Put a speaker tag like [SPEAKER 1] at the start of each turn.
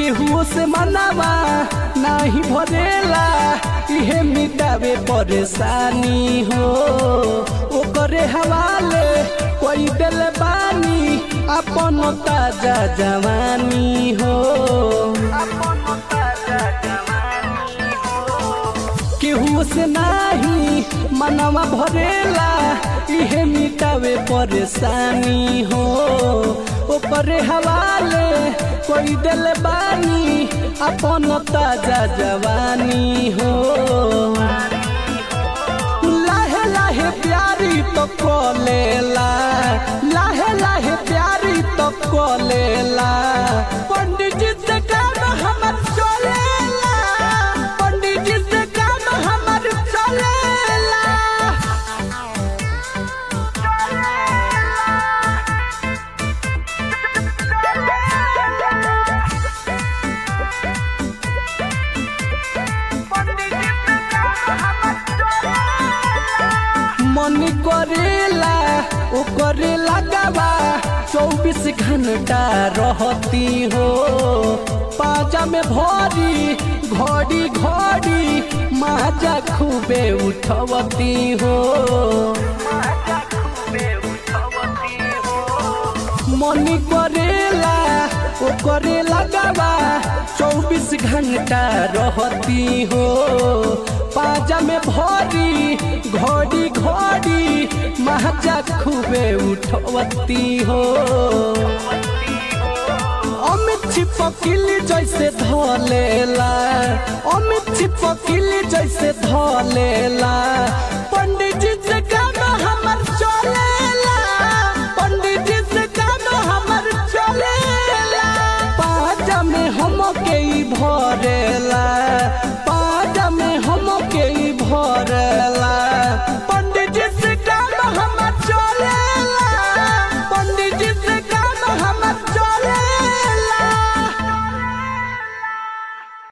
[SPEAKER 1] केहू से मनावा नाही भरेला इहे मिटावे परेशानी हो ओकरे हवाले कोई दिल बानी अपन ताजा जवानी हो केहू से नाही मनवा भरेला इहे मिटावे परेशानी हो ओकरे हवाले कोई दिल बानी अपन ताजा जवानी हो लाहे लाहे प्यारी तो कोलेला लाहे लाहे प्यारी तो कोलेला पंडित जी से काम हमर चलेला पंडित जी से काम हमर चलेला मन करेला ओ करे लगावा चौबीस घंटा रहती हो पाजा में भरी घड़ी घड़ी माजा खूबे उठवती हो मन करेला ओ करे लगावा चौबीस घंटा रहती हो पाजा में भरी घड़ी घड़ी महाजा खूबे उठवती हो अमित छिपकिली जैसे धलेला अमित छिपकिली जैसे